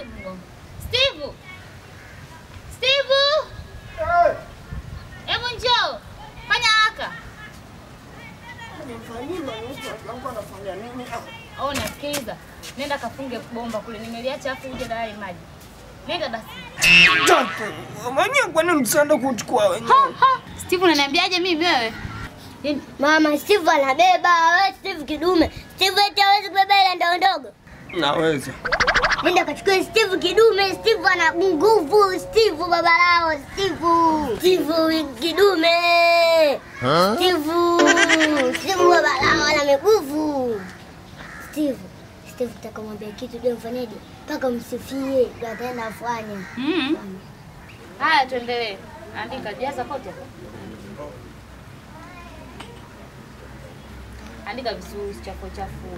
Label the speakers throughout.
Speaker 1: Mungu. Steve! Steve! Hebu njoo. Fanya haraka. Oh, nasikiliza. Nenda kafunge bomba kule. Nimeliacha afu uje dalali maji. Nenda basi.
Speaker 2: Mwenyewe kwani msaada kuchukua wenyewe?
Speaker 1: Steve unaniambiaje mimi wewe?
Speaker 3: Mama Steve anabeba, wewe Steve kidume. Steve eti hawezi kubeba ile ndogo ndogo.
Speaker 2: Naweza.
Speaker 3: Nenda kachukue Steve kidume, Steve ana nguvu, Steve baba lao, Steve. Steve kidume. Steve. Steve baba lao ana nguvu. Steve. Steve takamwambia kitu ndio mfanyaje? Mpaka msifie, ndio ataenda afanye.
Speaker 1: Mm. Haya tuendelee. Andika jaza kote. Andika vizuri chafu chafu.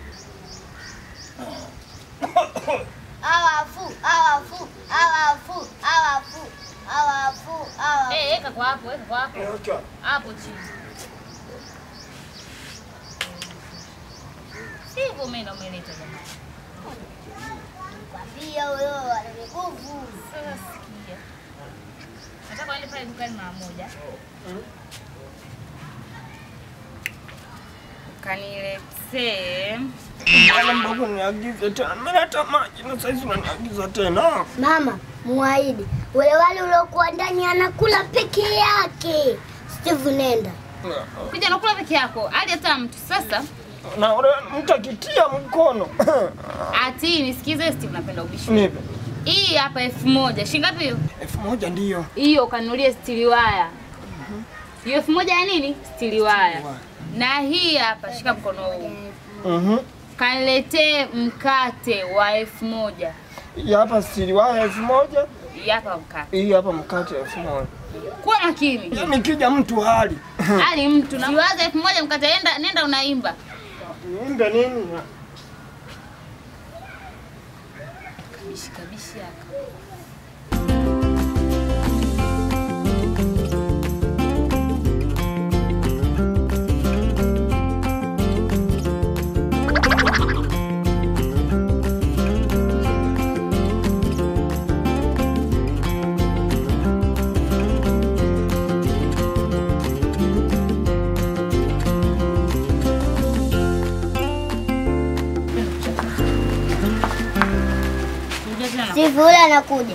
Speaker 3: Awafu, awafu, awafu, awafu, awafu, awafu.
Speaker 1: Eh, weka kwa hapo, weka kwa hapo. Hapo chini. Sivyo umeenda umeleta jamani.
Speaker 3: Kwambia huyo ana nguvu.
Speaker 1: Sasa sikia. Nataka uende pale dukani mara moja. Ukaniletee
Speaker 2: Mbona mdogo niagize tena? Mimi hata maji na saizi unaniagiza tena.
Speaker 3: Mama, muahidi ule wale uliokuwa ndani anakula peke yake. Steve, nenda.
Speaker 1: kuja nakula peke yako, hadi hata mtu sasa.
Speaker 2: Na ule mtu akitia mkono.
Speaker 1: Ati nisikize, Steve, napenda ubishi.
Speaker 2: Nipe.
Speaker 1: Hii hapa elfu moja shilingi ngapi hiyo?
Speaker 2: Elfu moja ndiyo.
Speaker 1: Hiyo kanunulie stili waya. Hiyo elfu moja ya nini? Stili waya. Na hii hapa, shika mkono huu,
Speaker 2: Mhm.
Speaker 1: kaniletee mkate wa elfu moja.
Speaker 2: Hii hapa stili waya elfu moja.
Speaker 1: Hii hapa mkate.
Speaker 2: Hii hapa mkate elfu moja.
Speaker 1: Kuwa makini.
Speaker 2: Yaani kija mtu hali.
Speaker 1: Ali mtu na siwaza elfu moja mkate, nenda nenda unaimba.
Speaker 2: Niimbe nini?
Speaker 1: Kabishi kabishi haka. Kuja tena.
Speaker 3: Steve, ule anakuja.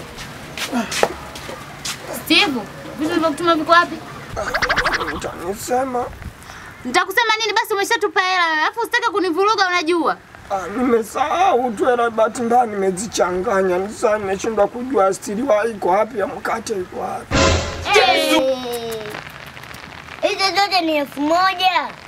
Speaker 1: Steve, vitu vilivyokutuma viko wapi?
Speaker 2: Utanisema.
Speaker 1: Nitakusema nini basi umeshatupa hela wewe. Alafu usitake kunivuruga unajua.
Speaker 2: Ah, nimesahau tu hela bahati mbaya nimezichanganya. Sasa nimeshindwa kujua stili waya iko wapi ya mkate iko wapi.
Speaker 3: Eh. Hizo zote ni elfu moja.